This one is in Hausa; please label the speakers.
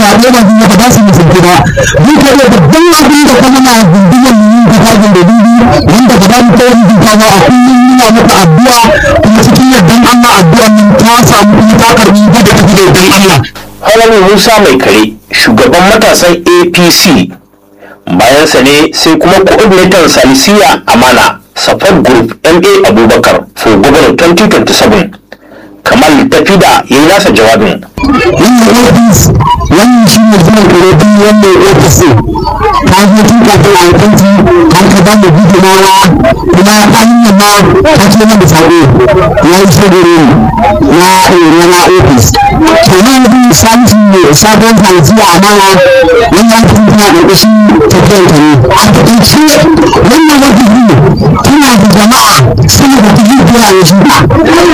Speaker 1: zaɓe ba su ba su musulci ba duk da da babban abin da kuma na gundumar mu yin kafafin da dubi wanda ba za mu kai wani duka ba a kullum muna maka addu'a kuma cikin yardan Allah addu'an nan ta samu kuma ta karbi da ta tafi da yardan Allah.
Speaker 2: Halami Musa mai kare shugaban matasan APC bayansa ne sai kuma coordinator Salisiya Amana Support Group MA Abubakar for Governor 2027 Kamal Tafida ya yi nasa jawabin.
Speaker 1: wannan ofis wannan shi ne zuwan karatu wannan ofis ta zo tun kafin alkanci har ka ba mu gudunawa kuma ta hanyar ma ta ce mana sako ya yi shagoro na ɗore na ofis kenan yanzu salisu ne sabon salisu a amana wannan ofis tana ƙarƙashin tafiyar ta ne a taƙaice wannan ofis tana da jama'a sama da dubu biyar a yanzu